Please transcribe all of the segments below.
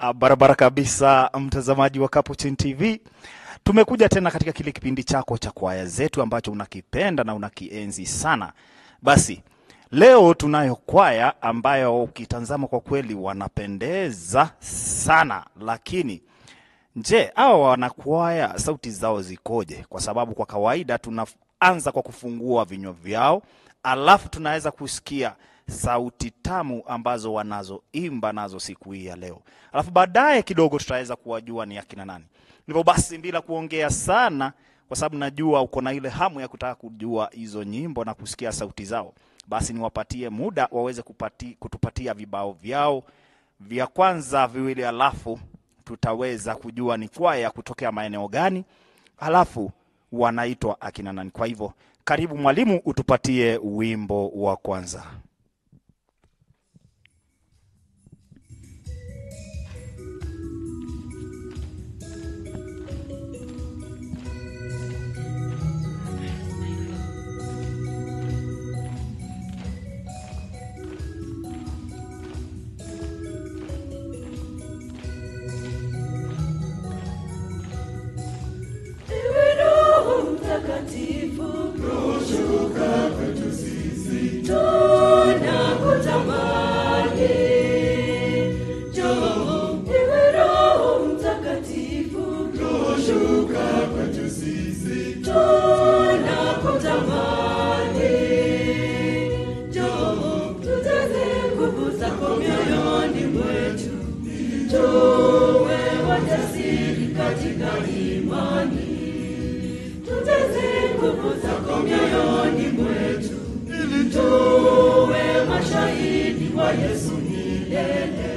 Ah, Barabara kabisa, mtazamaji wa Capuchin TV, tumekuja tena katika kile kipindi chako cha kwaya zetu ambacho unakipenda na unakienzi sana. Basi leo tunayo kwaya ambayo ukitazama kwa kweli wanapendeza sana, lakini je, hawa wanakwaya sauti zao zikoje? Kwa sababu kwa kawaida tunaanza kwa kufungua vinywa vyao, alafu tunaweza kusikia sauti tamu ambazo wanazoimba nazo siku hii ya leo, alafu baadaye kidogo tutaweza kuwajua ni akina nani. Hivyo basi, bila kuongea sana, kwa sababu najua uko na ile hamu ya kutaka kujua hizo nyimbo na kusikia sauti zao, basi niwapatie muda waweze kupati, kutupatia vibao vyao vya kwanza viwili, alafu tutaweza kujua ni kwaya kutokea maeneo gani, alafu wanaitwa akina nani. Kwa hivyo, karibu mwalimu, utupatie wimbo wa kwanza. Ewe Roho Mtakatifu, shuka kwetu sisi, tunakutamani. Njoo, ewe Roho Mtakatifu, shuka kwetu sisi, tunakutamani. Njoo, tujaze nguvu zako mioyoni mwetu, tuwe wajasiri katika imani tujaze nguvu zako mioyoni mwetu, ili tuwe mashahidi wa Yesu milele.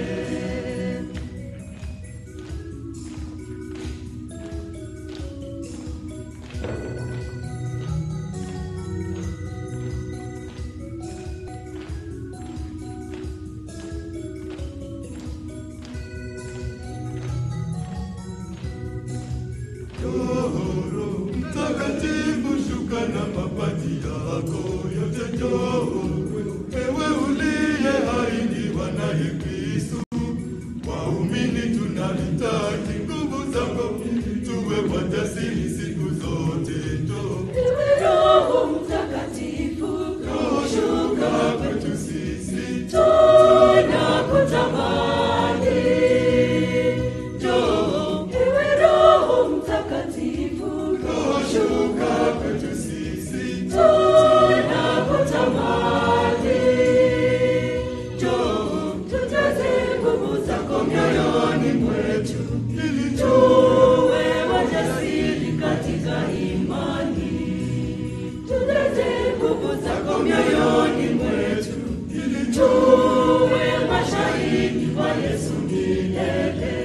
Mtakatifu, shuka na mapaji yako yote, njoo ewe uliye haidiwa naye Kristo. Waumini tunahitaji nguvu zako, tuwe wajasiri siku zote. Njoo Ewe Roho Mtakatifu, shuka kwetu sisi, tunakutamani. Njoo, ewe Roho Mtakatifu, shuka kwetu sisi, tunakutamani. Njoo, tujaze nguvu zako mioyoni mwetu, ili tuwe wajasiri katika imani. Tujaze nguvu zako mioyoni mwetu, ili tuwe mashahidi wa Yesu milele.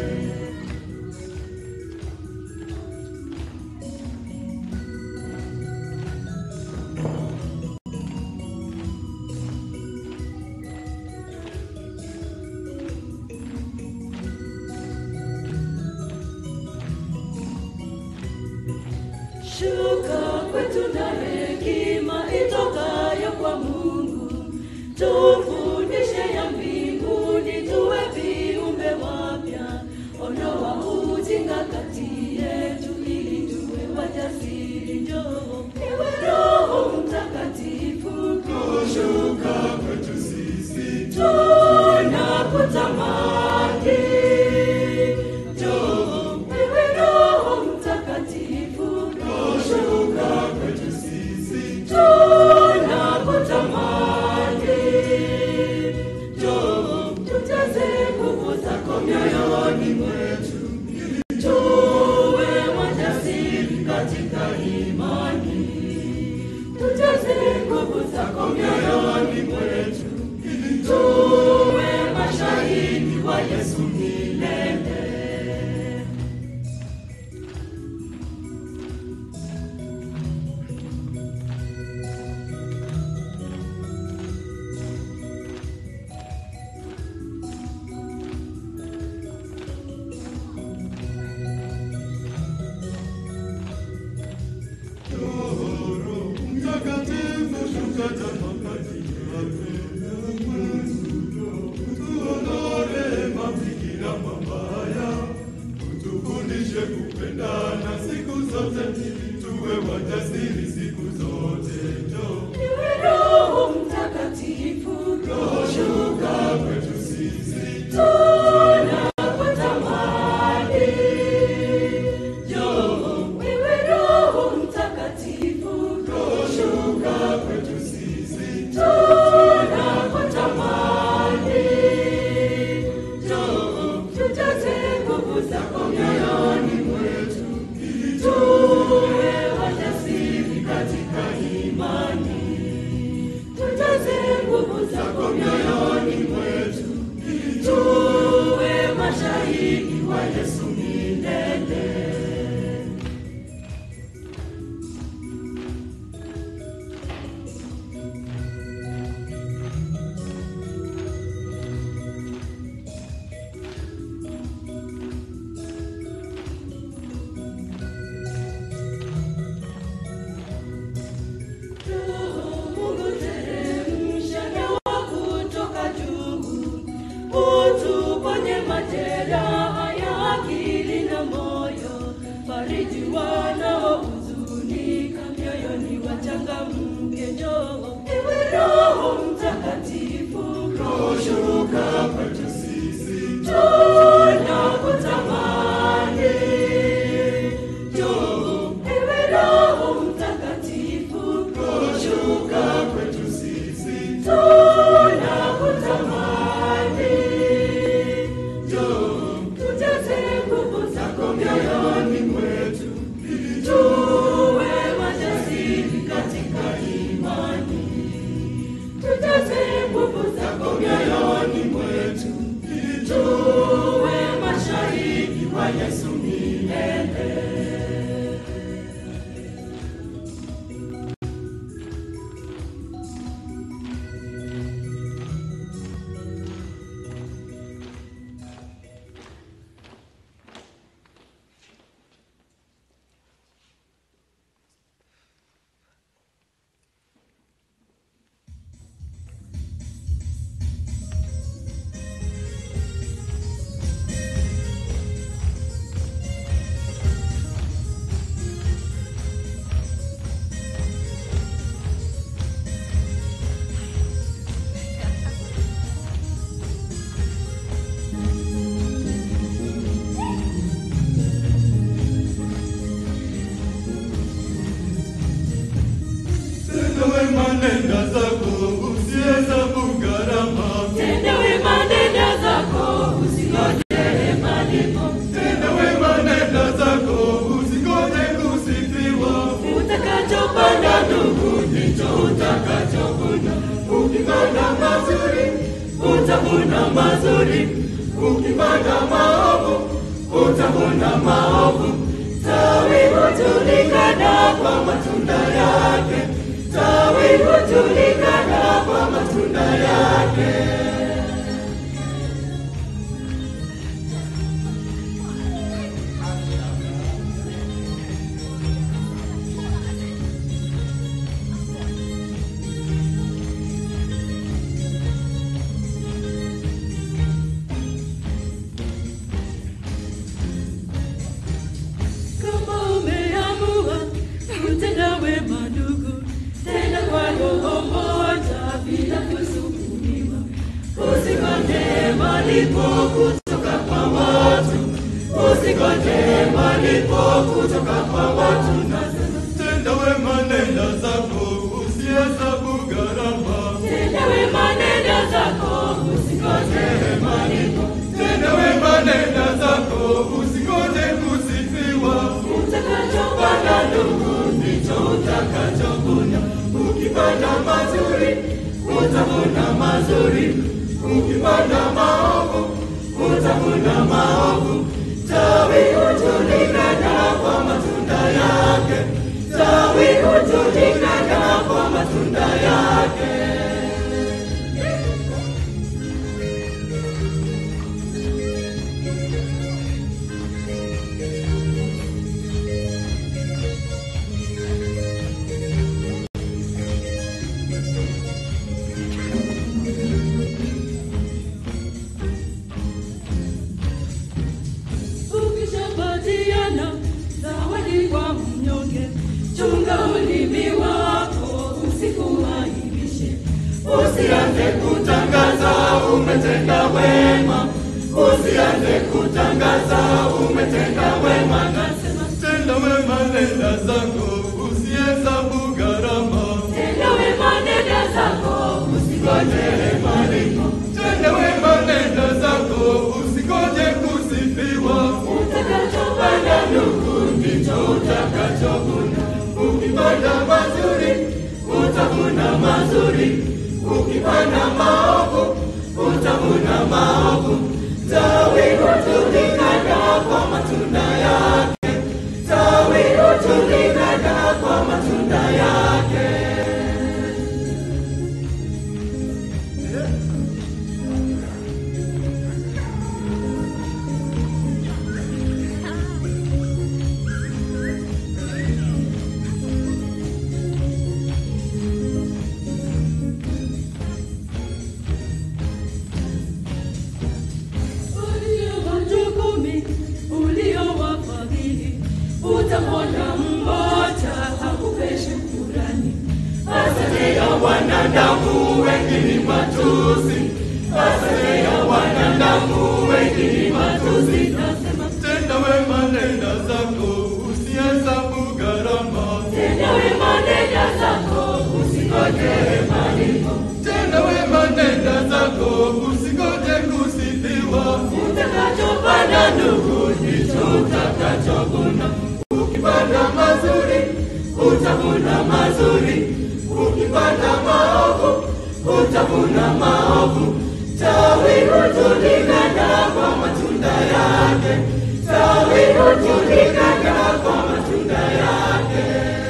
Shuka kwetu na hekima itokayo kwa Mungu, tufundishe ya mbinguni, tuwe viumbe wapya. Ondoa ujinga kati yetu, ili tuwe wajasiri. Njoo ewe Roho Mtakatifu, shuka kwetu sisi, tunakutamani. Njoo ewe Roho Mtakatifu, shuka kwetu sisi, tunakutamani. Yesu milele. Tenda wema nenda zako, usihesabu gharama. Tenda wema nenda zako, usingoje malipo. Tenda wema nenda zako, usingoje kusifiwa. Utakachopanda ndugu, ndicho utakachovuna. Ukipanda mazuri, Utavuna mazuri, ukipanda maovu, utavuna maovu. Tawi hujulikana kwa matunda yake, tawi hujulikana kwa matunda yake. Kama umeamua kutenda wema ndugu, tenda kwa roho moja bila kusukumiwa. Usingoje malipo kutoka kwa watu, usingoje malipo kutoka kwa watu. Nasema tenda wema nenda zako, usihesabu gharama. tenda wema, nenda zako, usingoje malipo. Tenda wema nenda zako, usingoje kusifiwa. Utakachopanda ndugu, ndicho utakachovuna. Ukipanda mazuri, Utavuna mazuri, ukipanda maovu, utavuna maovu. Tawi hujulikana kwa matunda yake, tawi hujulikana kwa matunda yake. Ukishapatiana zawadi kwa mnyonge, chunga ulimi wako usikuaibishe. Usianze kutangaza umetenda wema, usianze kutangaza umetenda wema. Nasema tenda wema nenda zako, usihesabu gharama. tenda wema, nenda zako, usingoje malipo. Tenda wema nenda zako, usingoje kusifiwa. Utakachopanda ndugu, ndicho utakachovuna. Ukipanda mazuri, Utavuna mazuri, ukipanda maovu, utavuna maovu. Tawi hujulikana kwa matunda yake, tawi hujulikana kwa matunda yake. Ulio watu kumi uliowafadhili, utamwona mmoja hakupe shukurani. Asante ya wanadamu wengi ni matusi, asante ya wanadamu wengi ni matusi. Nasema tenda wema nenda zako, usihesabu gharama. tenda wema, nenda zako, usingoje malipo. Tenda wema nenda zako, usingoje kusifiwa. Utakachopanda ndugu, ndicho utakachovuna. Ukipanda mazuri, Utavuna mazuri, ukipanda maovu, utavuna maovu. Tawi hujulikana kwa matunda yake, tawi hujulikana kwa matunda yake.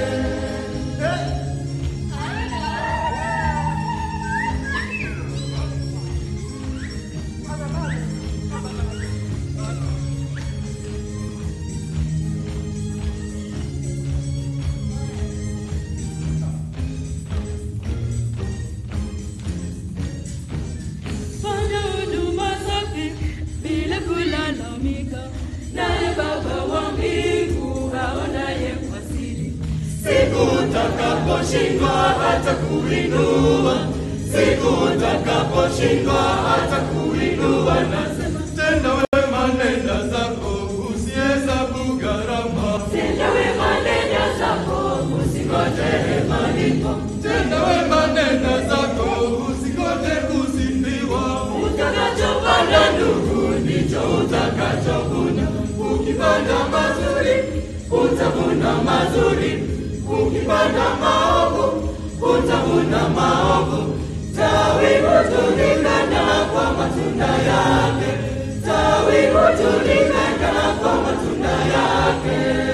Fanya huduma safi bila kulalamika, naye Baba wa mbingu aonaye kwa siri. Siku utakaposhindwa hata kuinua, siku utakaposhindwa hata kuinua, nasema Tenda wema, nenda zako, usihesabu gharama. Tenda wema, nenda zako, usingoje malipo. Tenda wema, nenda zako, usingoje kusifiwa. Utakachopanda ndugu, ndicho utakachovuna. Ukipanda mazuri, utavuna mazuri. Ukipanda maovu, utavuna maovu. Tawi hujulikana kwa matunda yake. Tawi hujulikana kwa matunda yake.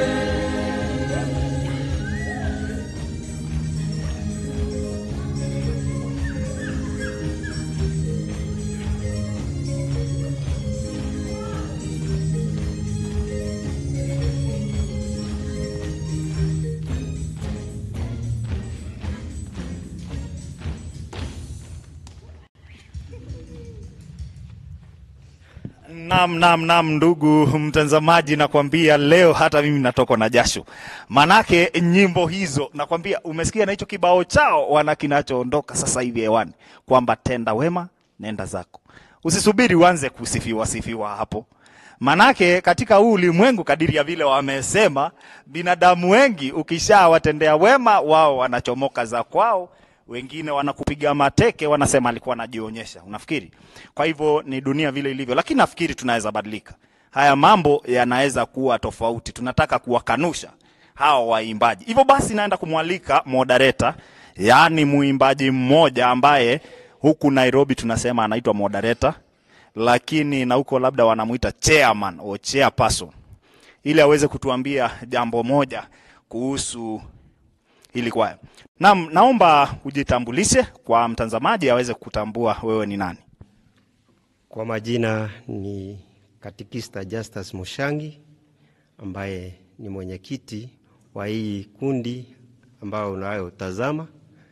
Nam, nam, nam, ndugu mtazamaji, nakwambia leo hata mimi natokwa na jasho, manake nyimbo hizo nakwambia, umesikia na hicho kibao chao wana kinachoondoka sasa hivi hewani kwamba tenda wema nenda zako, usisubiri uanze kusifiwa sifiwa hapo, manake katika huu ulimwengu, kadiri ya vile wamesema, binadamu wengi ukishawatendea wema, wao wanachomoka za kwao wengine wanakupiga mateke, wanasema alikuwa anajionyesha. Unafikiri? Kwa hivyo ni dunia vile ilivyo, lakini nafikiri tunaweza badilika. Haya mambo yanaweza kuwa tofauti. Tunataka kuwakanusha hawa waimbaji. Hivyo basi, naenda kumwalika moderator, yaani muimbaji mmoja ambaye huku Nairobi tunasema anaitwa moderator, lakini na huko labda wanamuita chairman au chairperson, ili aweze kutuambia jambo moja kuhusu hili kwaya. Naam, naomba ujitambulishe kwa mtazamaji aweze kutambua wewe ni nani. Kwa majina ni Katikista Justus Mushangi ambaye ni mwenyekiti wa hii kundi ambayo unayotazama.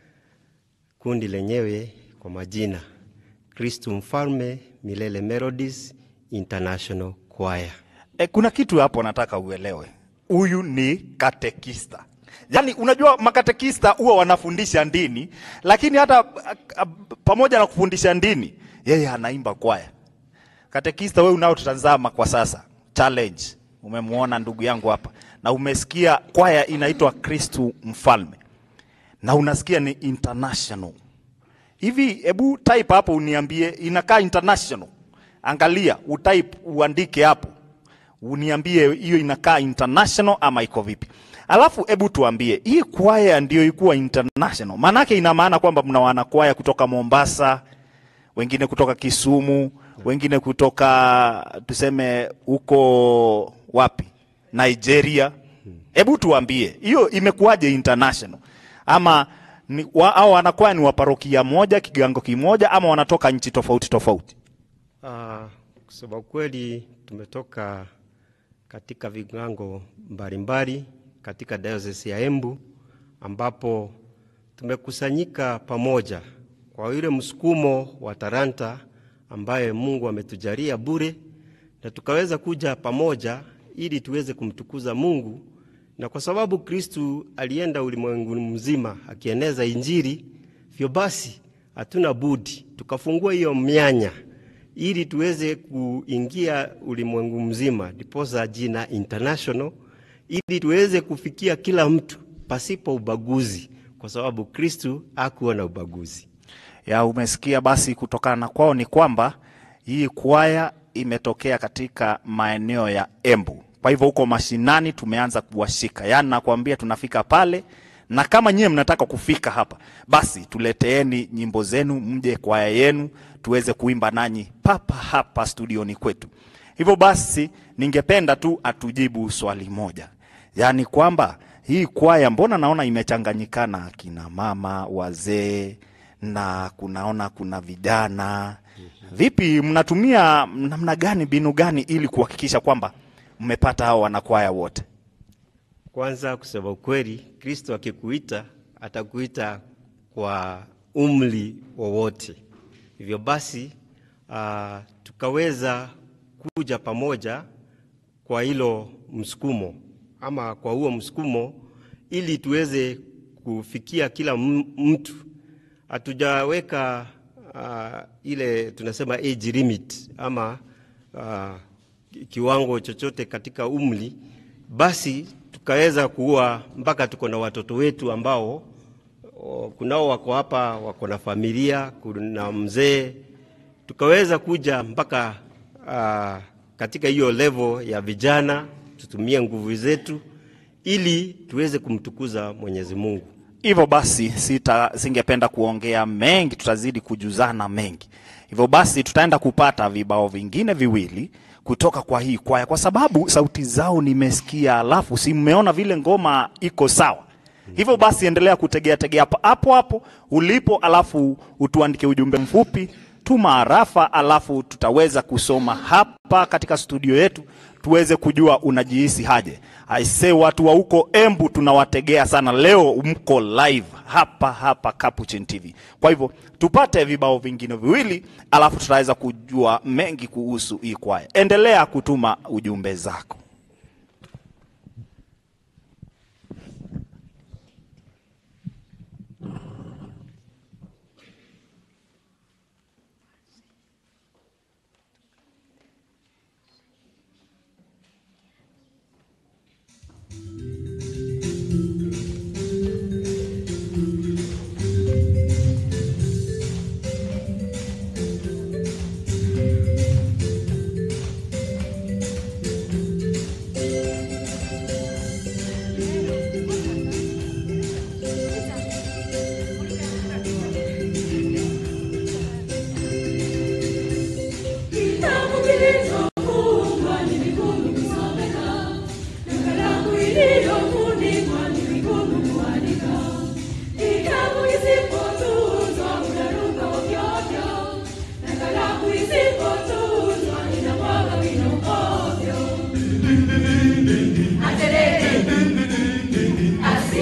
Kundi lenyewe kwa majina Kristu Mfalme Milele Melodies International Choir. E, kuna kitu hapo nataka uelewe. Huyu ni katekista. Yaani unajua makatekista huwa wanafundisha dini, lakini hata a, a, pamoja na kufundisha dini, yeye anaimba kwaya. Katekista wewe unaotutazama kwa sasa, challenge. Umemwona ndugu yangu hapa na umesikia kwaya inaitwa Kristu Mfalme na unasikia ni international. Hivi hebu type hapo uniambie inakaa international. Angalia, utype uandike hapo. Uniambie hiyo inakaa international ama iko vipi? Alafu hebu tuambie hii kwaya ndio ikuwa international. Maanake ina maana kwamba mna wanakwaya kutoka Mombasa, wengine kutoka Kisumu, wengine kutoka tuseme huko wapi? Nigeria. Hebu tuambie hiyo imekuwaje international? Ama ni, wa, au wanakwaya ni wa parokia moja, kigango kimoja ama wanatoka nchi tofauti tofauti? Ah, kusema kweli tumetoka katika vigango mbalimbali katika diocese ya Embu ambapo tumekusanyika pamoja kwa ile msukumo wa talanta ambaye Mungu ametujalia bure, na tukaweza kuja pamoja ili tuweze kumtukuza Mungu, na kwa sababu Kristu alienda ulimwenguni mzima akieneza Injili, vyo basi hatuna budi tukafungua hiyo mianya ili tuweze kuingia ulimwengu mzima, ndiposa jina international, ili tuweze kufikia kila mtu pasipo ubaguzi, kwa sababu Kristu hakuwa na ubaguzi. ya umesikia basi kutokana na kwao ni kwamba hii kwaya imetokea katika maeneo ya Embu. Kwa hivyo huko mashinani tumeanza kuwashika, yaani nakwambia tunafika pale, na kama nyie mnataka kufika hapa, basi tuleteeni nyimbo zenu, mje kwaya yenu tuweze kuimba nanyi papa hapa studioni kwetu. Hivyo basi, ningependa tu atujibu swali moja, yaani kwamba hii kwaya mbona naona imechanganyikana, akina mama, wazee na kunaona kuna vijana. Vipi, mnatumia namna gani, mbinu gani ili kuhakikisha kwamba mmepata hao wanakwaya wote? Kwanza, kusema ukweli, Kristo akikuita atakuita kwa umri wowote. Hivyo basi uh, tukaweza kuja pamoja kwa hilo msukumo ama kwa huo msukumo, ili tuweze kufikia kila m- mtu. Hatujaweka uh, ile tunasema age limit ama uh, kiwango chochote katika umri, basi tukaweza kuwa mpaka tuko na watoto wetu ambao o, kunao wako hapa wako na familia, kuna mzee, tukaweza kuja mpaka uh, katika hiyo level ya vijana, tutumie nguvu zetu ili tuweze kumtukuza Mwenyezi Mungu. Hivyo basi sita, singependa kuongea mengi, tutazidi kujuzana mengi. Hivyo basi tutaenda kupata vibao vingine viwili kutoka kwa hii kwaya, kwa sababu sauti zao nimesikia, alafu si mmeona vile ngoma iko sawa. Hivyo basi endelea kutegea tegea hapo hapo hapo ulipo, alafu utuandike ujumbe mfupi, tuma arafa, alafu tutaweza kusoma hapa katika studio yetu tuweze kujua unajihisi haje. Aise, watu wa huko Embu tunawategea sana, leo mko live hapa hapa Capuchin TV. Kwa hivyo tupate vibao vingine viwili, alafu tutaweza kujua mengi kuhusu hii kwaya. Endelea kutuma ujumbe zako. Kitabu kilichofungwa ni vigumu kusomeka, na kalamu iliyofunikwa ni vigumu kuandika. Kitabu kisipotunzwa utaruka ovyo ovyo, na kalamu isipotunzwa inamwaga wino ovyo. Aterere, asi,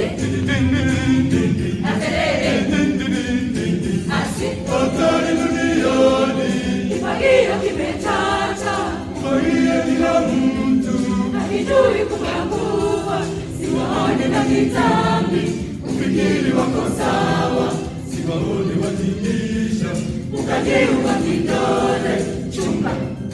aterere, asi. Hatari duniani, Kifagio kimechacha, fagia kila mtu, hakijui kukagua, siwaone na kitambi, ufikiri wako sawa, siwaone watingisha, ukajiunga kidole chumba.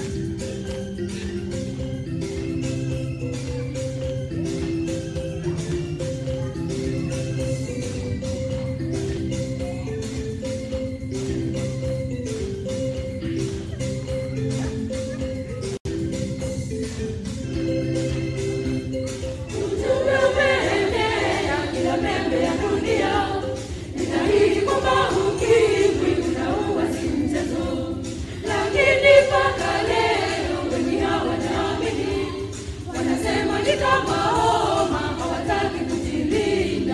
Ujumbe umeenea kila pembe ya dunia, inahidi kwamba ukimwi unaua si mchezo, lakini mpaka leo wengi hawanaamini, wanasema ni kama homa, hawataki kujilinda.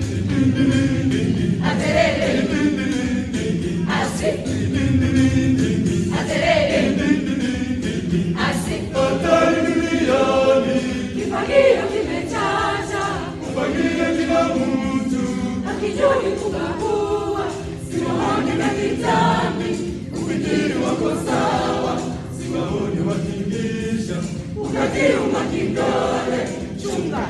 Aterere, asi, aterere, asi. hatari duniani, Kifagio kimechacha, fagia kila mtu, hakijui kukagua, siwaone na kitambi, ufikiri wako sawa, siwaone watingisha, ukajiuma kidole chumba.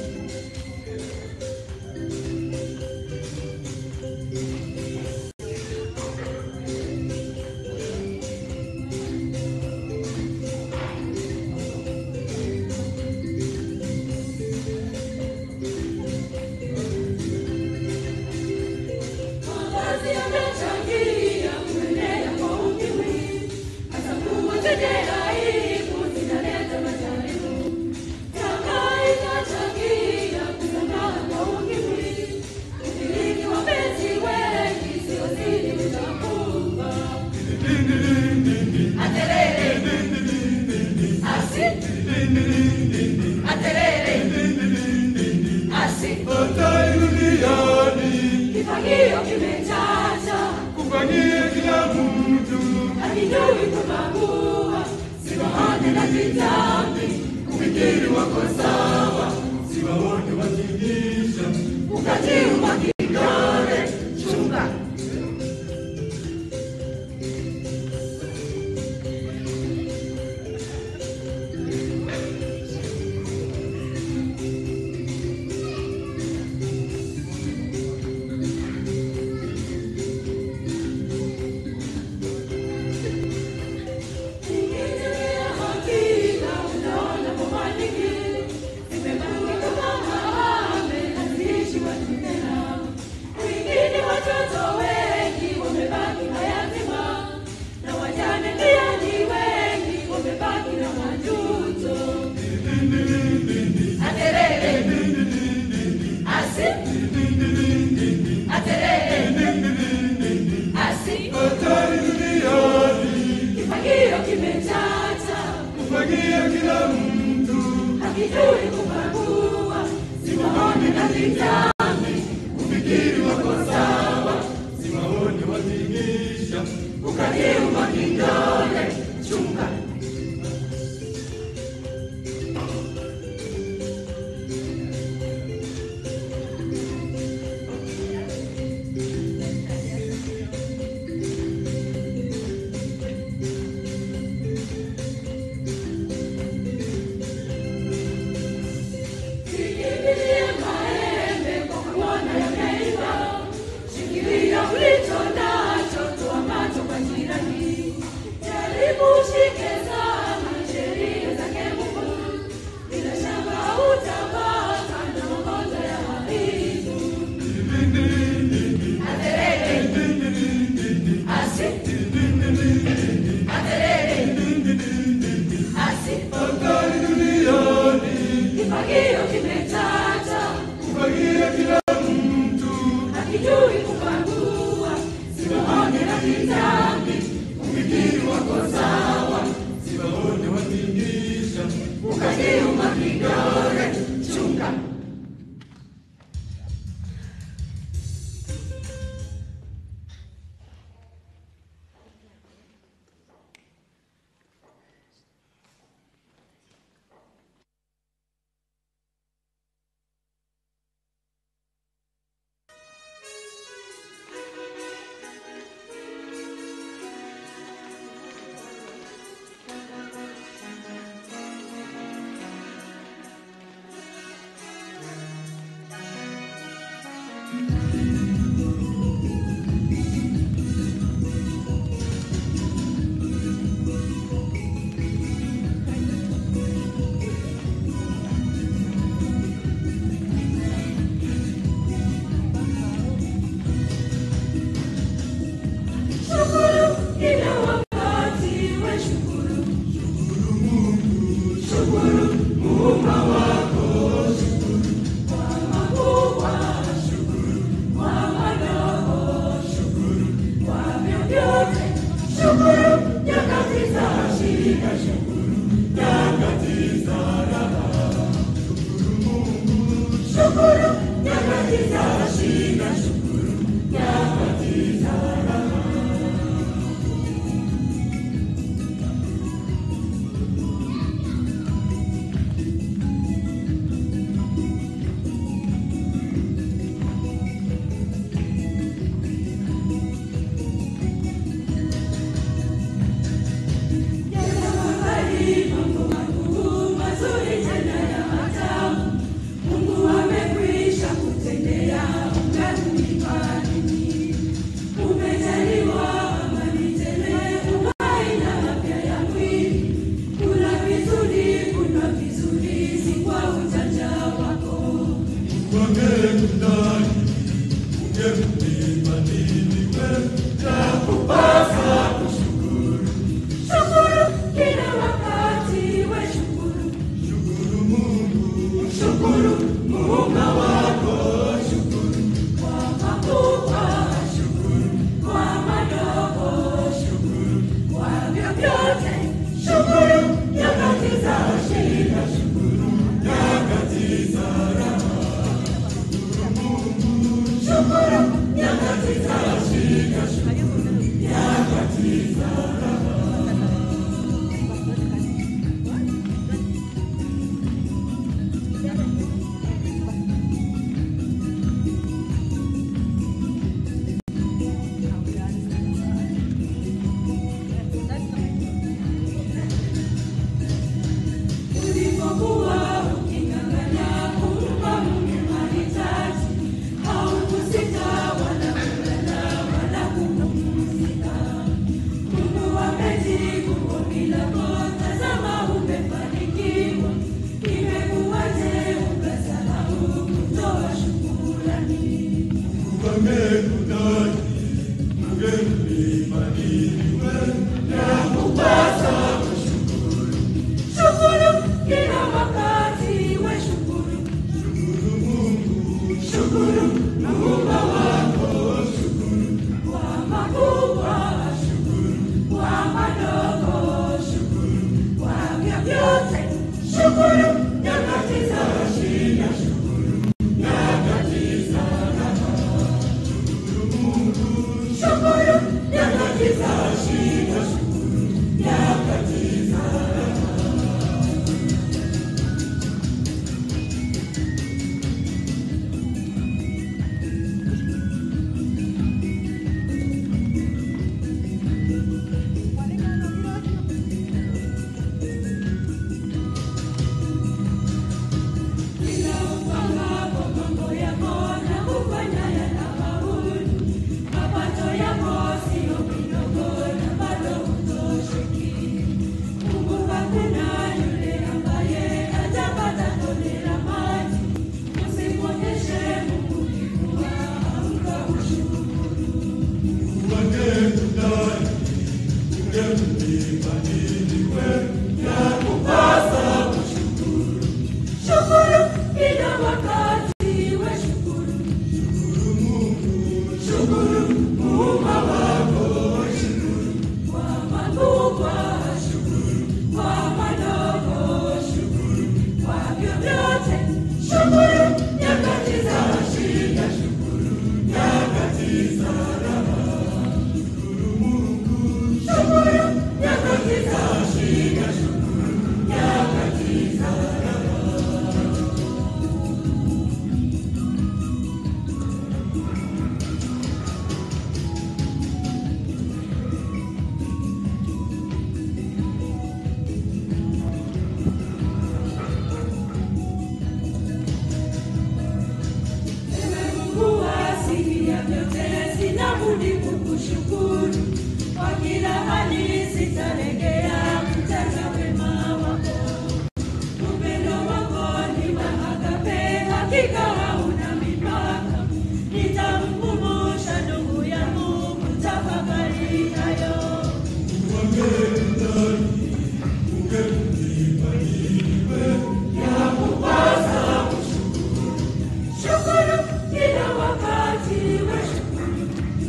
Mavazi yamechangia kuenea kwa ukimwi, hata nguo zenye aibu zinaleta majaribu. kifagio kimechacha, kufagie kila mtu hakijui kubagua, siwaone na kitambi, ufikiri wako sawa, siwaone watingisha ukatiuma kidole, chunga watoto wengi wamebaki mayatima na wajane pia ni wengi wamebaki na majuto. Aterere asi aterere asi hatari duniani, kifagio kimechacha kufagia kila mtu hakijui kubagua, siwaone na vitambi, ufikiri wako sawa, siwaone watingisha ukatiuma kidole, chunga Sikimbilie maembe Shukuru kila wakati we shukuru. Shukuru Muumba wako. Kwa makubwa shukuru. Kwa madogo shukuru. Kwa vyovyote shukuru. Nyakati za shida shukuru. Nyakati za raha. Shukuru nyakati za shida shukuru. Nyakati za Ewe Mungu asikia vyote, sina budi kukushukuru. Kwa kila hali sitalegea kutenda wema wako. Upendo wako ni wa agape, hakika hauna mipaka. Nitamkumbusha ndugu yangu kutafakari hayo. Shukuru kila wakati we shukuru.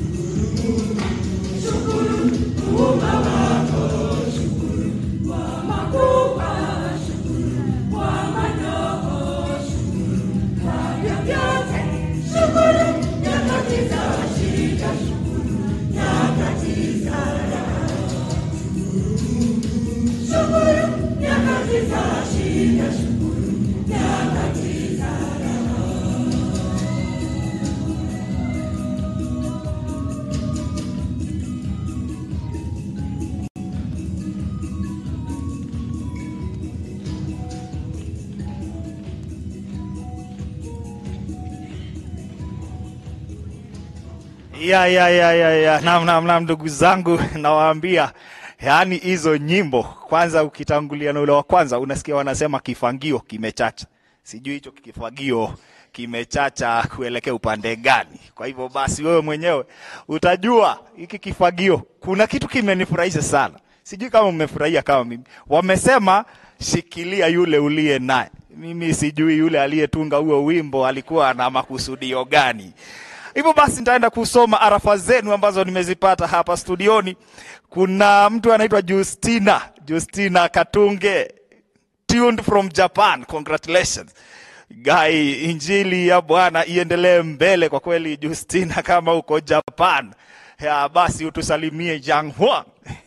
Shukuru Muumba wako, shukuru kwa makubwa, shukuru kwa madogo, shukuru kwa vyovyote, shukuru nyakati za shida, shukuru nyakati za raha. Shukuru nyakati za shida, shukuru nyakati za raha. ya ya ya ya ya nam nam nam, ndugu zangu, nawaambia yaani hizo nyimbo kwanza, ukitangulia na ule wa kwanza, unasikia wanasema kifagio kimechacha. Sijui hicho kifagio kimechacha kuelekea upande gani. Kwa hivyo basi, wewe mwenyewe utajua hiki kifagio. Kuna kitu kimenifurahisha sana, sijui kama mmefurahia kama mimi. Wamesema shikilia yule uliye naye. Mimi sijui yule aliyetunga huo wimbo alikuwa na makusudio gani. Hivyo basi nitaenda kusoma arafa zenu ambazo nimezipata hapa studioni. Kuna mtu anaitwa Justina, Justina Katunge, tuned from Japan. Congratulations. Gai, injili ya Bwana iendelee mbele kwa kweli. Justina, kama uko Japan, ya basi utusalimie Janghua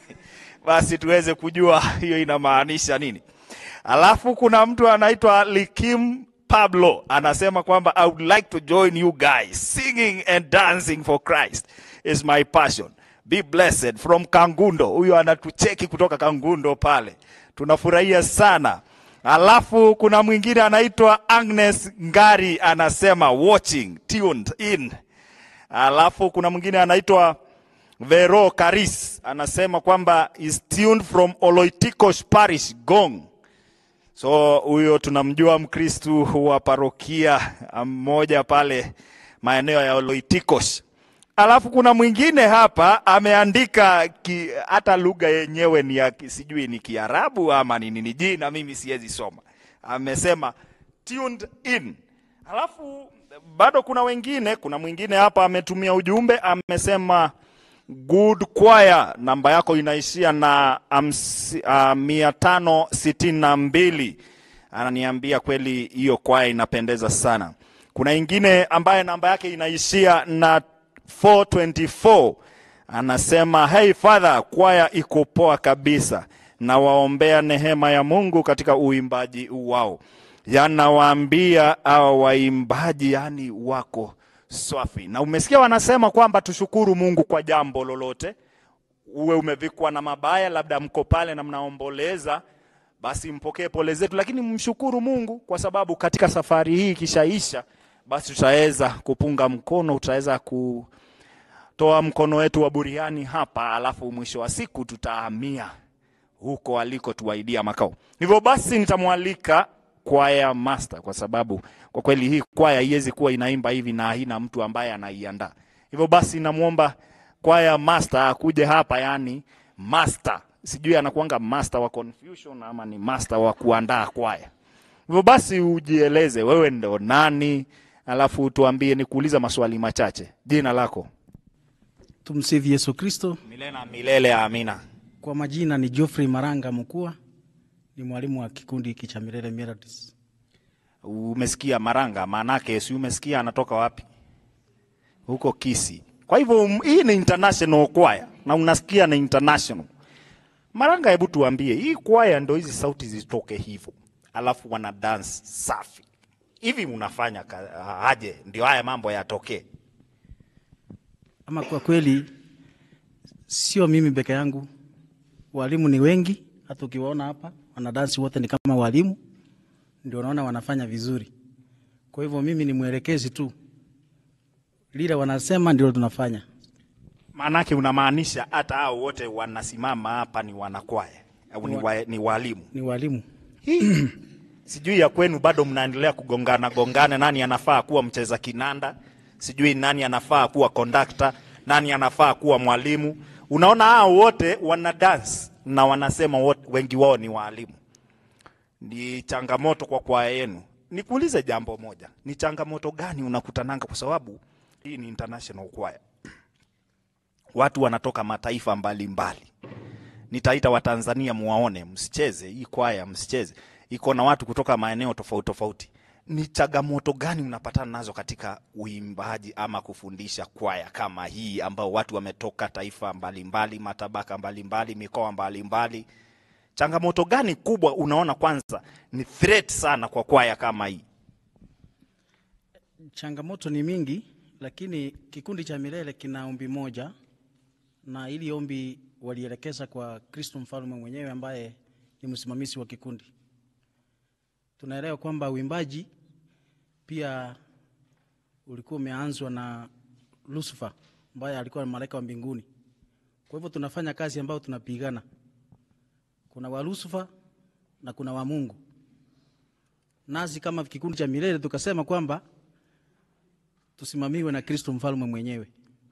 basi tuweze kujua hiyo inamaanisha nini. Alafu kuna mtu anaitwa Likim Pablo anasema kwamba I would like to join you guys singing and dancing for Christ is my passion. Be blessed from Kangundo. Huyo anatucheki kutoka Kangundo pale, tunafurahia sana. Alafu kuna mwingine anaitwa Agnes Ngari anasema watching tuned in. Alafu kuna mwingine anaitwa Vero Karis anasema kwamba is tuned from Oloitikos Parish Gong. So huyo tunamjua Mkristu wa parokia mmoja pale maeneo ya Oloitikos. Alafu kuna mwingine hapa ameandika ki, hata lugha yenyewe ni ya ki- sijui ni Kiarabu ama ni nini, jina mimi siwezi soma. Amesema tuned in. Alafu bado kuna wengine, kuna mwingine hapa ametumia ujumbe amesema good choir, namba yako inaishia na hamsi- ah, mia tano sitini na mbili. Ananiambia kweli hiyo kwaya inapendeza sana. Kuna ingine ambaye namba yake inaishia na 424 anasema hey father, kwaya iko poa kabisa, na waombea nehema ya Mungu katika uimbaji wao. Yanawaambia hao waimbaji, yani wako swafi. Na umesikia wanasema kwamba tushukuru Mungu kwa jambo lolote, uwe umevikwa na mabaya, labda mko pale na mnaomboleza, basi mpokee pole zetu, lakini mshukuru Mungu kwa sababu katika safari hii ikishaisha, basi tutaweza kupunga mkono, tutaweza kutoa mkono wetu wa buriani hapa, alafu mwisho wa siku tutahamia huko alikotuahidia makao. Hivyo basi nitamwalika kwaya master, kwa sababu kwa kweli hii kwaya haiwezi kuwa inaimba hivi na haina mtu ambaye anaiandaa. Hivyo basi namwomba kwaya master akuje hapa, yani master, sijui anakuanga master wa confusion ama ni master wa kuandaa kwaya. Hivyo basi ujieleze wewe ndo nani, alafu tuambie, nikuuliza maswali machache. Jina lako? Tumsifu Yesu Kristo. Milele na milele, amina. Kwa majina ni Geoffrey Maranga Mkua, ni mwalimu wa kikundi hiki cha Milele Melodies. Umesikia Maranga, maanake si umesikia anatoka wapi? Huko Kisi. Kwa hivyo um, hii ni international kwaya na unasikia ni international. Maranga, hebu tuambie, hii kwaya ndo hizi sauti zitoke hivyo, alafu wana dance safi hivi, mnafanya ka- aje ndio haya mambo yatokee? Ama kwa kweli sio mimi peke yangu, walimu ni wengi. Hata ukiwaona hapa wanadansi wote ni kama walimu, ndio unaona wanafanya vizuri. Kwa hivyo mimi ni mwelekezi tu, lile wanasema ndio tunafanya. Maanake unamaanisha hata hao wote wanasimama hapa ni wanakwaya au ni, wa, ni walimu? Ni walimu Hii, sijui ya kwenu bado mnaendelea kugongana gongana, nani anafaa kuwa mcheza kinanda, sijui nani anafaa kuwa kondakta, nani anafaa kuwa mwalimu. Unaona hao wote wana dance na wanasema wote, wengi wao ni waalimu. Ni changamoto kwa kwaya yenu. Nikuulize jambo moja, ni changamoto gani unakutananga? Kwa sababu hii ni international choir, watu wanatoka mataifa mbalimbali mbali nitaita Watanzania muwaone, msicheze hii kwaya, msicheze, iko na watu kutoka maeneo tofauti tofauti. Ni changamoto gani unapatana nazo katika uimbaji ama kufundisha kwaya kama hii, ambao watu wametoka taifa mbalimbali, matabaka mbalimbali, mikoa mbalimbali? Changamoto gani kubwa unaona kwanza ni threat sana kwa kwaya kama hii? Changamoto ni mingi, lakini kikundi cha Milele kina ombi moja, na ili ombi walielekeza kwa Kristo mfalme mwenyewe ambaye ni msimamizi wa kikundi. Tunaelewa kwamba uimbaji pia ulikuwa umeanzwa na Lucifer ambaye alikuwa malaika wa mbinguni. Kwa hivyo tunafanya kazi ambayo tunapigana, kuna wa Lucifer na kuna wa Mungu. Nasi kama kikundi cha Milele tukasema kwamba tusimamiwe na Kristo mfalme mwenyewe.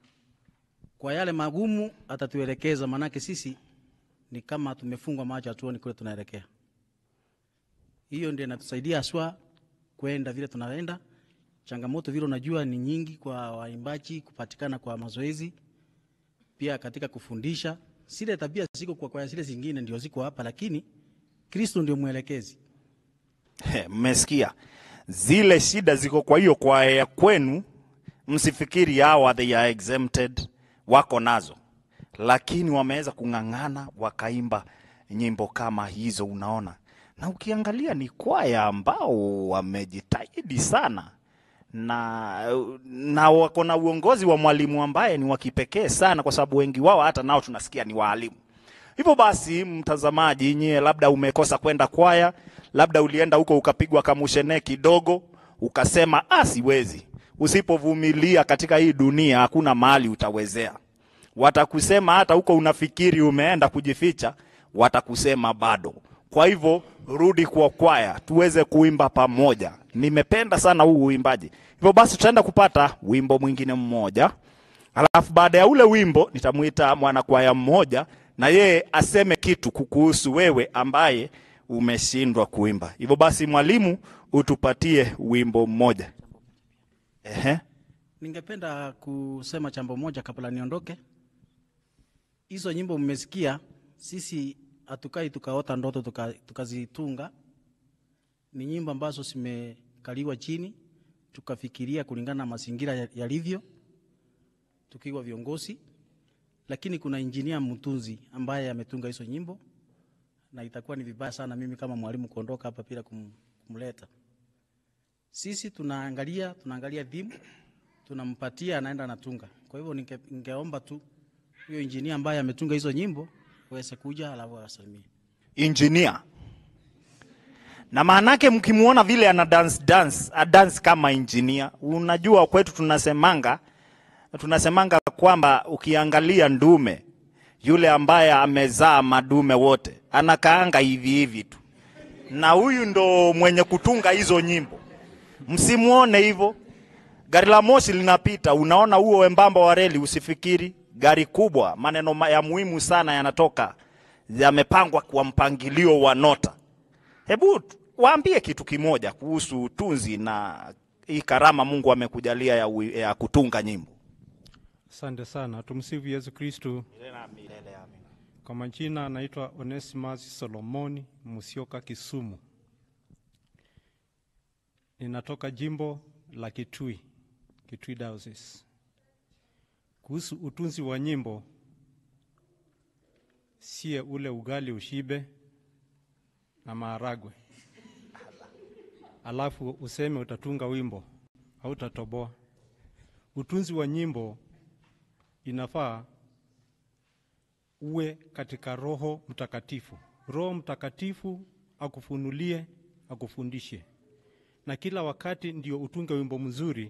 Kwa yale magumu atatuelekeza, manake sisi ni kama tumefungwa macho, hatuoni kule tunaelekea. Hiyo ndio inatusaidia haswa kwenda vile tunaenda. Changamoto vile unajua ni nyingi kwa waimbaji, kupatikana kwa mazoezi, pia katika kufundisha. Zile tabia ziko kwa kwaya zile zingine ndio ziko hapa, lakini Kristo ndio mwelekezi. He, Mmesikia zile shida ziko. Kwa hiyo kwaya ya kwenu, msifikiri hawa they are exempted, wako nazo, lakini wameweza kung'ang'ana wakaimba nyimbo kama hizo, unaona. Na ukiangalia ni kwaya ambao wamejitahidi sana na, na wako na uongozi wa mwalimu ambaye ni wa kipekee sana, kwa sababu wengi wao hata nao tunasikia ni waalimu. Hivyo basi, mtazamaji, nyie labda umekosa kwenda kwaya, labda ulienda huko ukapigwa kamushene kidogo, ukasema ah, siwezi. Usipovumilia katika hii dunia, hakuna mahali utawezea. Watakusema hata huko unafikiri umeenda kujificha, watakusema bado. Kwa hivyo rudi kwa kwaya, tuweze kuimba pamoja. Nimependa sana huu uimbaji. Hivyo basi, tutaenda kupata wimbo mwingine mmoja Alafu baada ya ule wimbo nitamwita mwanakwaya mmoja na yeye aseme kitu kukuhusu wewe ambaye umeshindwa kuimba. Hivyo basi, mwalimu, utupatie wimbo mmoja. Ehe. Ningependa kusema jambo moja kabla niondoke. Hizo nyimbo mmesikia, sisi hatukai tukaota ndoto tuka- tukazitunga. Ni nyimbo ambazo zimekaliwa chini, tukafikiria kulingana na mazingira ya- yalivyo, tukiwa viongozi, lakini kuna injinia mtunzi ambaye ametunga hizo nyimbo, na itakuwa ni vibaya sana mimi kama mwalimu kuondoka hapa bila kum, kumleta. Sisi tunaangalia tunaangalia dhimu tunampatia anaenda anatunga. Kwa hivyo ninge, ningeomba tu huyo injinia ambaye ametunga hizo nyimbo aweze kuja alafu asalimie. Engineer. Na maanake mkimwona vile ana dance dance, a dance kama engineer. Unajua kwetu tunasemanga tunasemanga kwamba ukiangalia ndume yule ambaye amezaa madume wote anakaanga hivi hivi tu, na huyu ndo mwenye kutunga hizo nyimbo. Msimuone hivyo. Gari la moshi linapita, unaona huo wembamba wa reli, usifikiri gari kubwa, maneno ma- ya muhimu sana yanatoka, yamepangwa kwa mpangilio wa nota. Hebu t- waambie kitu kimoja kuhusu utunzi na hii karama Mungu amekujalia ya, ui- ya kutunga nyimbo. Asante sana. Tumsifu Yesu Kristu. Kwa majina anaitwa Onesimus Solomoni Musyoka, Kisumu. Ninatoka jimbo la Kitui, Kitui Diocese. Kuhusu utunzi wa nyimbo, sie ule ugali ushibe na maharagwe, alafu useme utatunga wimbo au utatoboa. Utunzi wa nyimbo inafaa uwe katika Roho Mtakatifu. Roho Mtakatifu akufunulie, akufundishe, na kila wakati ndio utunge wimbo mzuri.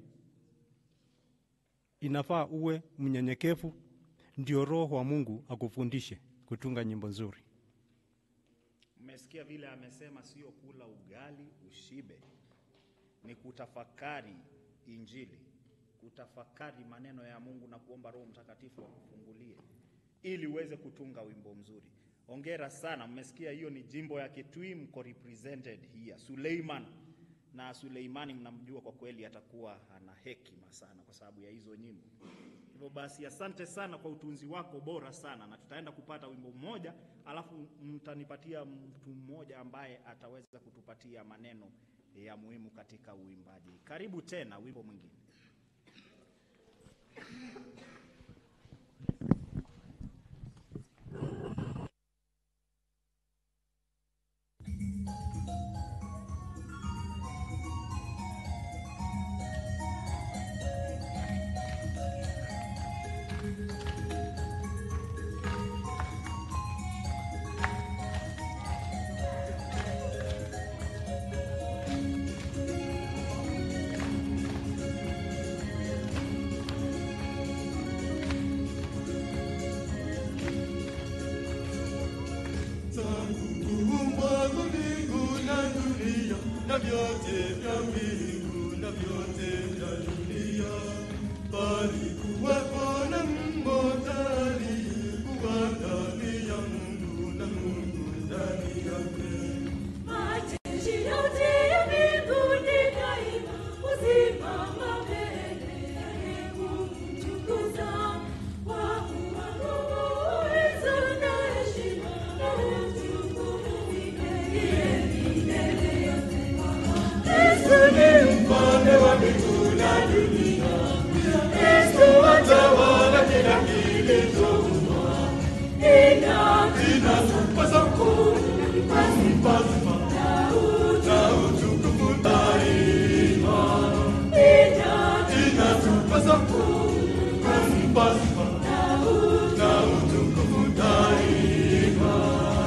Inafaa uwe mnyenyekevu, ndio Roho wa Mungu akufundishe kutunga nyimbo nzuri. Mmesikia vile amesema, sio kula ugali ushibe, ni kutafakari Injili, kutafakari maneno ya Mungu na kuomba Roho Mtakatifu akufungulie ili uweze kutunga wimbo mzuri. Ongera sana, mmesikia hiyo ni jimbo ya Kitui, mko represented here. Suleiman na Suleimani mnamjua kwa kweli, atakuwa ana hekima sana kwa sababu ya hizo nyimbo. Hivyo basi, asante sana kwa utunzi wako bora sana, na tutaenda kupata wimbo mmoja, alafu mtanipatia mtu mmoja ambaye ataweza kutupatia maneno ya muhimu katika uimbaji. Karibu tena, wimbo mwingine. Kuumbwa kwa mbingu na dunia na vyote vya mbingu na vyote vya dunia, palikuwapo na mmoja aliyekuwa ndani ya Mungu na Mungu ndani yake. Majeshi yote ya mbinguni daima husimama mbele yake kumtukuza. Kwa kuwa nguvu, uwezo na heshima na utukufu ni yeye milele yote. Yesu ni Mfalme wa mbingu na dunia, Yesu atawala kila kilichoumbwa. ina Inatupasa kumpa sifa na utukufu daima. ina Inatupasa kumpa sifa na utukufu daima.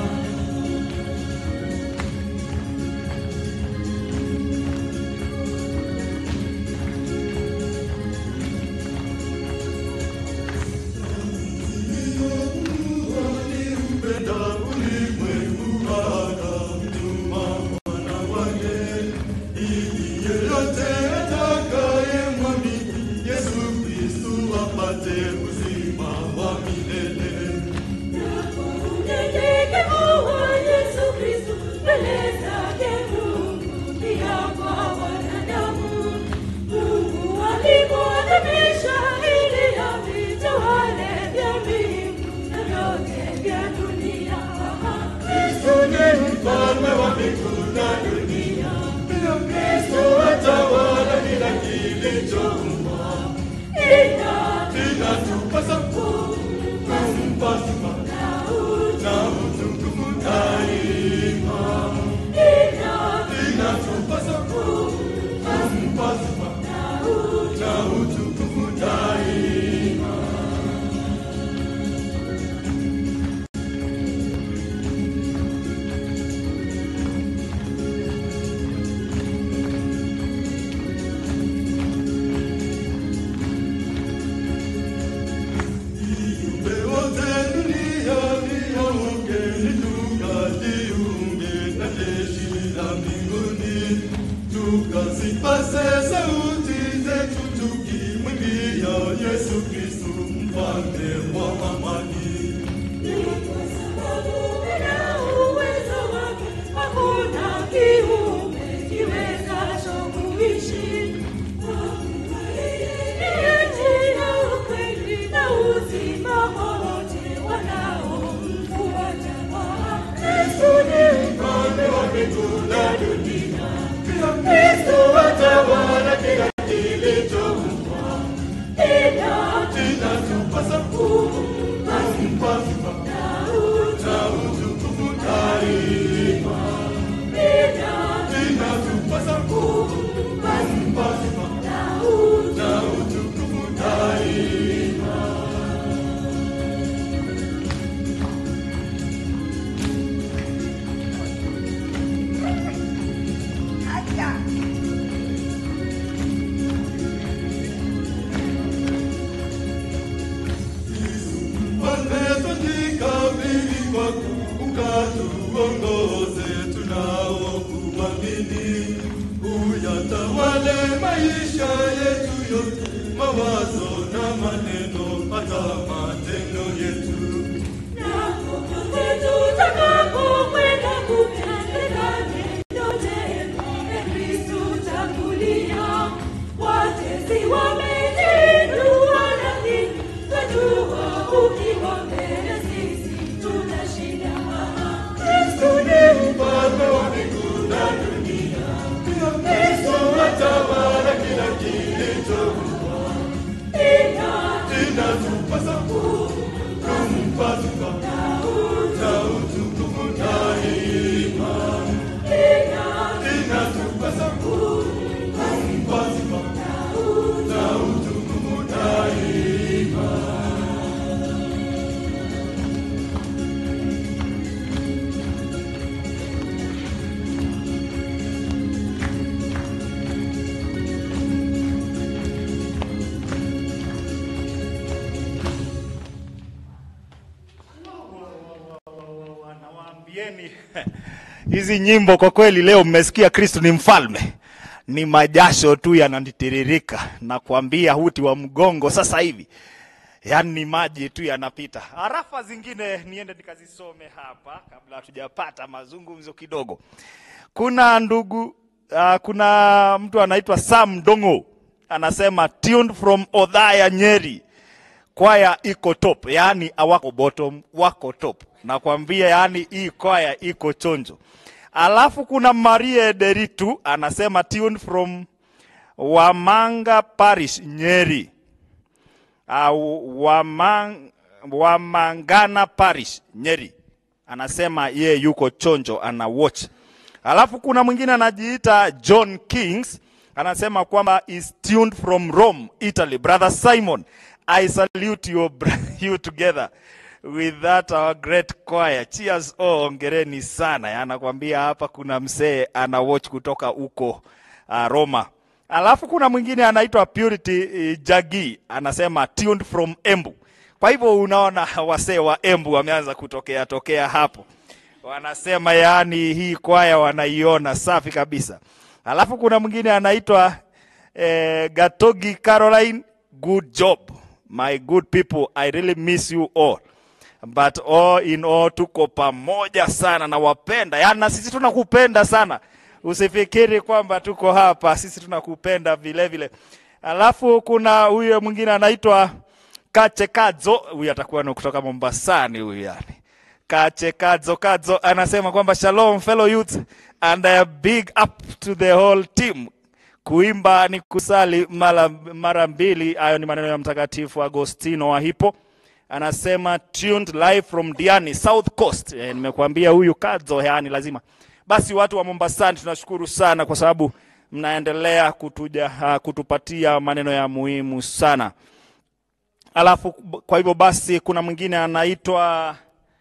Aliupenda ulimwengu akamtuma mwana wake, ili yeyote atakayemwamini Yesu Kristu apate uzima wa milele. unyenyekevu wa Yesu Kristo mbele zake Mungu pia kwa wanadamu. Mungu alimwadhimisha ili avitawale vya mbingu na vyote vya dunia. Kristu ni mfalme wa mbingu na dunia, pia Kristu atawala kila kilichoumbwa. Ina Inatupasa kumpa sifa na utukufu daima. ina Inatupasa kumpa sifa na utukufu daima. Viumbe wote duniani waungeni, tukajiunge na jeshi la mbinguni, tukazipaze sauti zetu tukimwimbia Yesu Kristu mfalme ukatuongoze tunaokuamini, uyatawale maisha yetu yote, mawazo na maneno, hata matendo yetu. Tutakapokwenda kupeleka neno jema, e Kristu tangulia. Watesi wamejinua, lakini twajua ukiwa mbele sisi tutashinda. Kristo ni mfalme wa mbingu na dunia, pia Kristo atawala kila kilichoumbwa. Inatupasa kumpa sifa na utukufu daima. Inatupasa kumpa sifa na utukufu daima. Nawaambieni hizi nyimbo kwa kweli, leo mmesikia Kristo ni mfalme, ni majasho tu yananitiririka na kuambia huti wa mgongo sasa hivi, yaani ni maji tu yanapita. Harafa zingine niende nikazisome hapa kabla hatujapata mazungumzo kidogo. Kuna ndugu uh, kuna mtu anaitwa Sam Dongo anasema tuned from Odhaya Nyeri kwaya iko top, yaani hawako bottom, wako top. Nakwambia, yaani hii kwaya iko chonjo. Alafu kuna Marie Deritu anasema tuned from Wamanga Parish Nyeri. Uh, Wamang, Wamangana Parish Nyeri anasema ye yuko chonjo ana watch. Alafu kuna mwingine anajiita John Kings anasema kwamba is tuned from Rome, Italy. Brother Simon, I salute you, br- you together with that our great choir. Cheers oh, ongereni sana. Anakwambia hapa kuna msee ana watch kutoka huko uh, Roma. Alafu kuna mwingine anaitwa Purity uh, Jagi anasema tuned from Embu. Kwa hivyo unaona wasee wa Embu wameanza kutokea tokea hapo wanasema yaani hii kwaya wanaiona safi kabisa. Alafu kuna mwingine anaitwa eh, Gatogi Caroline, good job my good people, I really miss you all but all in all tuko pamoja sana na wapenda, yaani na sisi tunakupenda sana. Usifikiri kwamba tuko hapa, sisi tunakupenda vile vile. Alafu kuna huyo mwingine anaitwa Kache Kadzo, huyu atakuwa ni kutoka Mombasani huyu yani. Kache Kadzo Kadzo anasema kwamba shalom fellow youth and a big up to the whole team. Kuimba ni kusali mara, mara mbili. Hayo ni maneno ya Mtakatifu Agostino wa Hippo, anasema tuned live from Diani South Coast. E, nimekuambia huyu Kadzo yani lazima. Basi watu wa Mombasani tunashukuru sana kwa sababu mnaendelea kutuja, uh, kutupatia maneno ya muhimu sana. Alafu kwa hivyo basi kuna mwingine anaitwa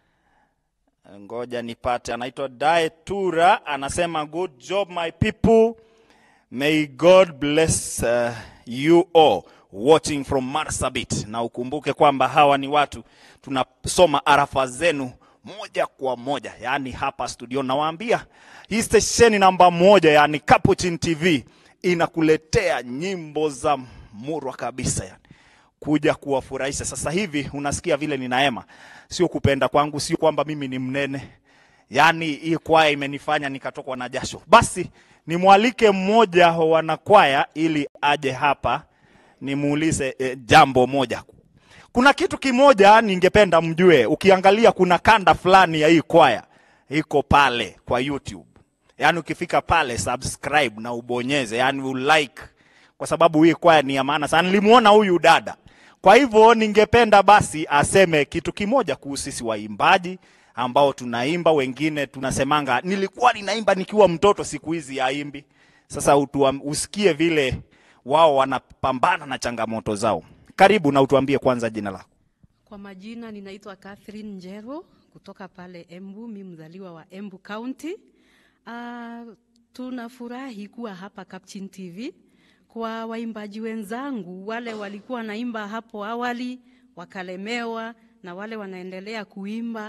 ngoja nipate, anaitwa Daetura anasema good job my people, may God bless uh, you all watching from Marsabit. Na ukumbuke kwamba hawa ni watu tunasoma arafa zenu moja kwa moja, yaani hapa studio. Nawaambia hii stesheni namba moja, yani Capuchin TV inakuletea nyimbo za murwa kabisa yani kuja kuwafurahisha. Sasa hivi unasikia vile ninaema, sio kupenda kwangu, sio kwamba mimi ni mnene, yaani hii kwaya imenifanya nikatokwa na jasho. Basi nimwalike mmoja wa wanakwaya ili aje hapa nimuulize eh, jambo moja. Kuna kitu kimoja ningependa mjue, ukiangalia kuna kanda fulani ya hii kwaya iko pale kwa YouTube, yaani ukifika pale subscribe na ubonyeze, yaani ulike kwa sababu hii kwaya ni ya maana sana. Nilimuona huyu dada, kwa hivyo ningependa basi aseme kitu kimoja kuhusu sisi waimbaji ambao tunaimba, wengine tunasemanga nilikuwa ninaimba nikiwa mtoto, siku hizi yaimbi. Sasa utuam, usikie vile wao wanapambana na changamoto zao. Karibu na utuambie kwanza jina lako. Kwa majina ninaitwa Catherine Njero kutoka pale Embu, mi mzaliwa wa Embu County. Uh, tunafurahi kuwa hapa Capchin TV kwa waimbaji wenzangu wale walikuwa naimba hapo awali wakalemewa na wale wanaendelea kuimba.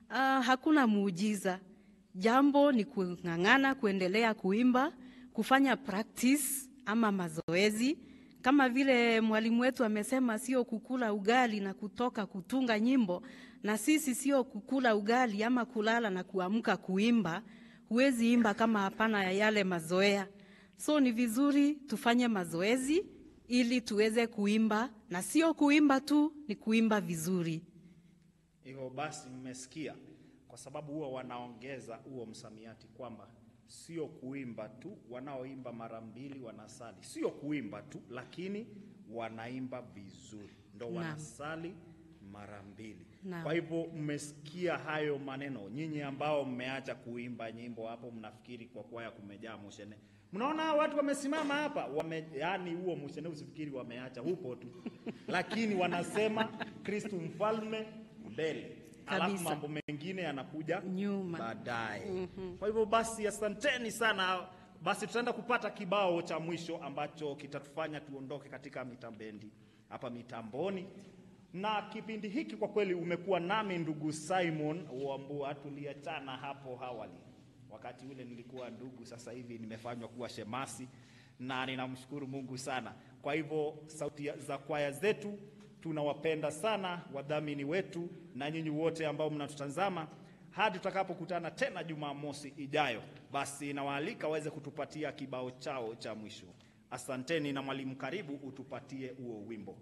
uh, hakuna muujiza. Jambo ni kung'ang'ana, kuendelea kuimba, kufanya practice ama mazoezi kama vile mwalimu wetu amesema, sio kukula ugali na kutoka kutunga nyimbo, na sisi sio kukula ugali ama kulala na kuamka kuimba. Huwezi imba kama hapana ya yale mazoea. So ni vizuri tufanye mazoezi ili tuweze kuimba, na sio kuimba tu, ni kuimba vizuri. Hivyo basi mmesikia, kwa sababu huwa wanaongeza huo msamiati kwamba sio kuimba tu, wanaoimba mara mbili wanasali, sio kuimba tu, lakini wanaimba vizuri, ndo Naam. wanasali mara mbili. Naam. Kwa hivyo mmesikia hayo maneno, nyinyi ambao mmeacha kuimba nyimbo hapo, mnafikiri kwa kwaya kumejaa mushene. Mnaona watu wamesimama hapa wame, yani huo mushene usifikiri wameacha, upo tu, lakini wanasema Kristu mfalme mbele, alafu Kabisa. mambo mengine yanakuja Nyuma. baadaye. Kwa hivyo basi, asanteni sana. Basi tutaenda kupata kibao cha mwisho ambacho kitatufanya tuondoke katika mitambendi hapa mitamboni, na kipindi hiki kwa kweli umekuwa nami ndugu Simon Wambua, tuliachana hapo awali. Wakati ule nilikuwa ndugu, sasa hivi nimefanywa kuwa shemasi, na ninamshukuru Mungu sana. Kwa hivyo sauti ya- za kwaya zetu tunawapenda sana wadhamini wetu na nyinyi wote ambao mnatutazama hadi tutakapokutana tena Jumamosi ijayo. Basi nawaalika waweze kutupatia kibao chao cha mwisho. Asanteni, na mwalimu, karibu utupatie huo wimbo.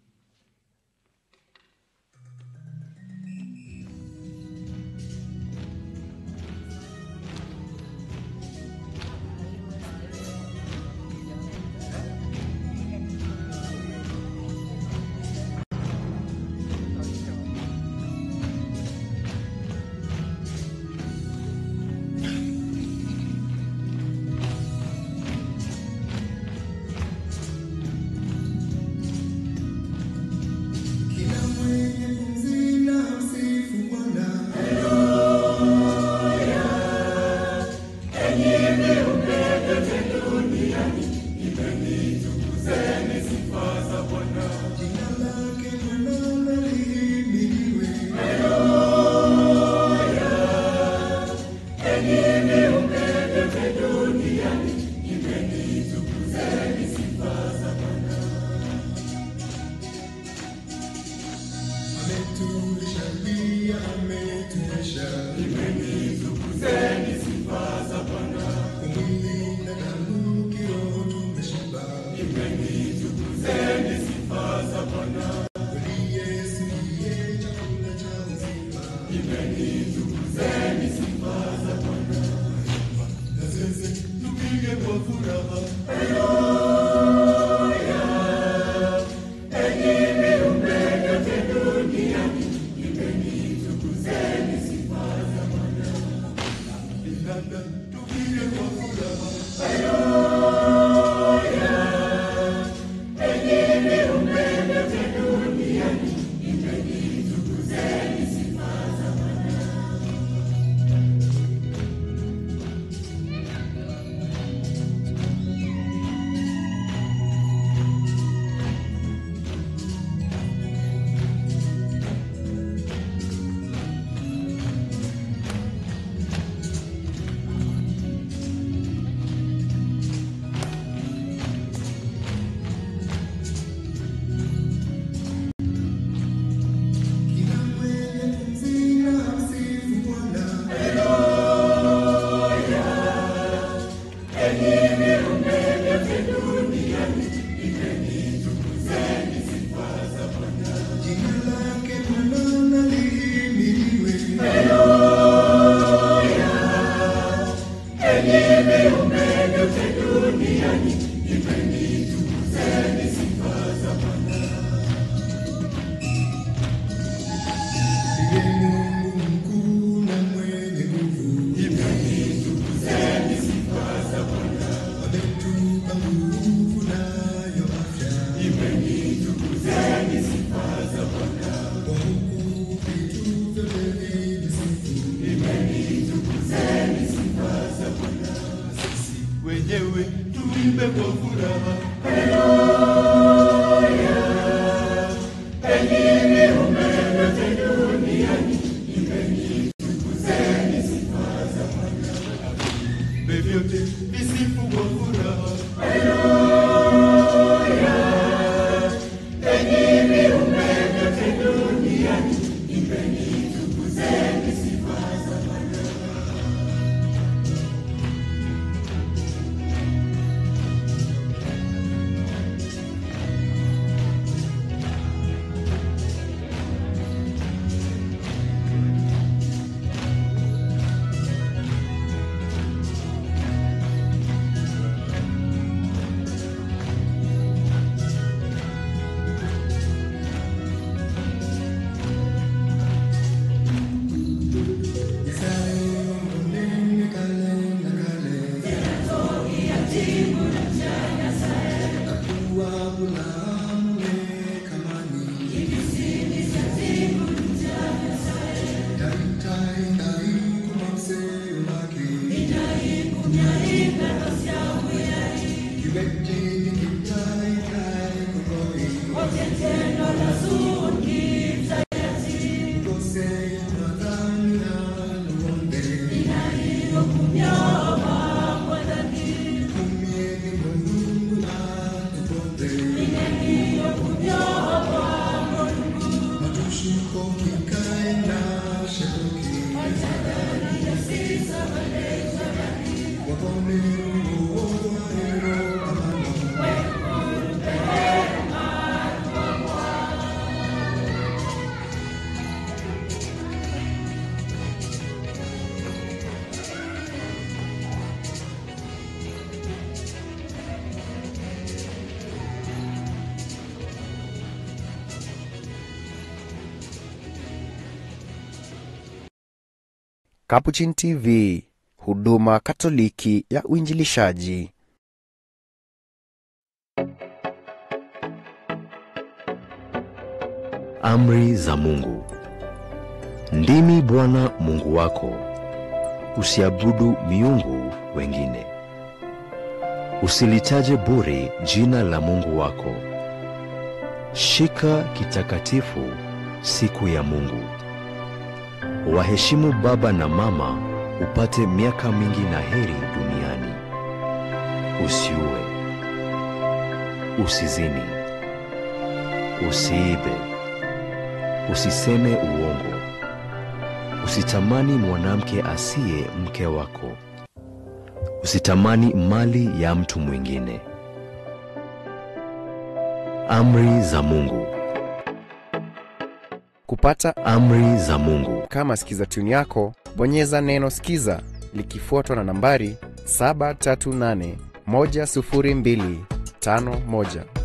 wenyewe tuimbe kwa furaha. Enyi viumbe vyote duniani, vyote visifu kwa furaha. Capuchin TV, huduma Katoliki ya uinjilishaji. Amri za Mungu. Ndimi Bwana Mungu wako. Usiabudu miungu wengine. Usilitaje bure jina la Mungu wako. Shika kitakatifu siku ya Mungu. Waheshimu baba na mama upate miaka mingi na heri duniani. Usiue. Usizini. Usiibe. Usiseme uongo. Usitamani mwanamke asiye mke wako. Usitamani mali ya mtu mwingine. Amri za Mungu. Kupata Amri za Mungu. kama sikiza tuni yako, bonyeza neno sikiza likifuatwa na nambari 738 10251.